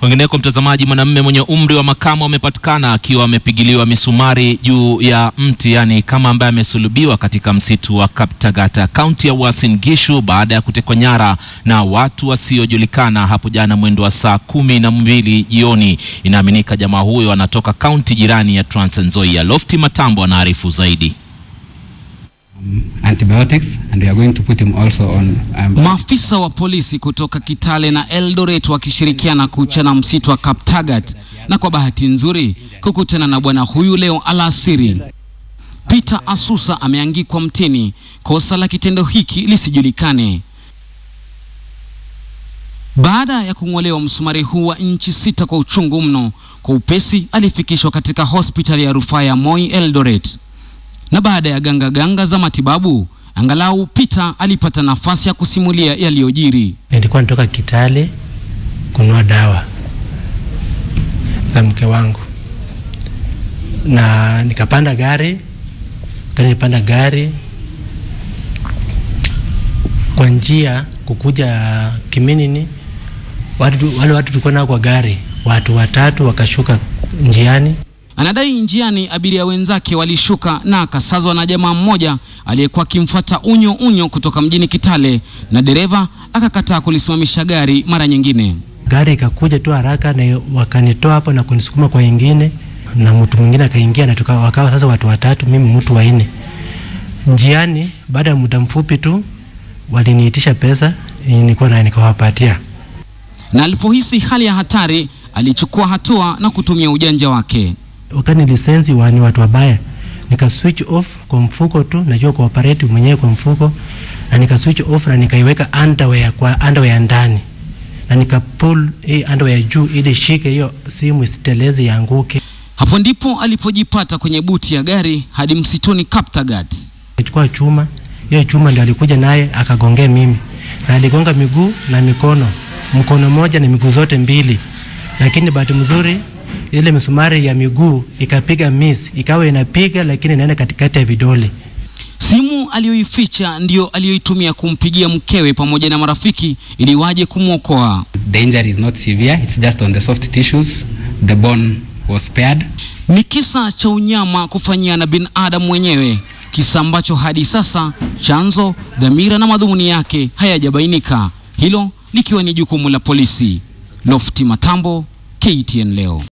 Kwingineko, mtazamaji, mwanamume mwenye umri wa makamo amepatikana akiwa amepigiliwa misumari juu ya mti, yani kama ambaye amesulubiwa katika msitu wa Kaptagat, kaunti ya Uasin Gishu, baada ya kutekwa nyara na watu wasiojulikana hapo jana mwendo wa saa kumi na mbili jioni. Inaaminika jamaa huyo anatoka kaunti jirani ya Trans Nzoia. Lofti Matambo anaarifu zaidi. antibiotics and we are going to put him also on um, Maafisa wa polisi kutoka Kitale na Eldoret wakishirikiana kuchana msitu wa Kaptagat na kwa bahati nzuri kukutana na bwana huyu leo alasiri. Peter Asusa ameangikwa mtini, kosa la kitendo hiki lisijulikane. Baada ya kung'olewa msumari huu wa inchi sita kwa uchungu mno, kwa upesi alifikishwa katika hospitali ya rufaa ya Moi Eldoret, na baada ya ganga ganga za matibabu, angalau Peter alipata nafasi ya kusimulia yaliyojiri. Nilikuwa natoka Kitale kununua dawa za mke wangu, na nikapanda gari kani nipanda gari kwa njia kukuja Kiminini, watu, wale watu tulikuwa nao kwa gari, watu watatu wakashuka njiani Anadai njiani abiria wenzake walishuka na akasazwa na jamaa mmoja aliyekuwa akimfuata unyo unyo kutoka mjini Kitale, na dereva akakataa kulisimamisha gari mara nyingine. gari ikakuja tu haraka na wakanitoa hapo na kunisukuma kwa ingine, na mtu mwingine akaingia na tuka, wakawa sasa watu watatu, mimi mtu wa nne. Njiani baada ya muda mfupi tu waliniitisha pesa yenye nilikuwa nayo nikawapatia. Na alipohisi hali ya hatari, alichukua hatua na kutumia ujanja wake. Wakani lisensi wa ni watu wabaya, nika switch off kwa mfuko tu, najua kuoperate mwenyewe kwa mfuko, na nika switch off na nikaiweka underwear kwa underwear ndani, na nika pull hii underwear juu ili shike hiyo simu isiteleze ianguke. Hapo ndipo alipojipata kwenye buti ya gari hadi msituni Kaptagat. Nichukua chuma, hiyo chuma ndio alikuja naye akagongea mimi, na aligonga miguu na mikono, mkono moja na miguu zote mbili, lakini bahati mzuri ile misumari ya miguu ikapiga miss, ikawa inapiga lakini inaenda katikati ya vidole. Simu aliyoificha ndiyo aliyoitumia kumpigia mkewe pamoja na marafiki ili waje kumwokoa. the injury is not severe it's just on the soft tissues the bone was spared Ni kisa cha unyama kufanyia na binadamu mwenyewe, kisa ambacho hadi sasa chanzo, dhamira na madhumuni yake hayajabainika, hilo likiwa ni jukumu la polisi. Lofti Matambo, KTN leo.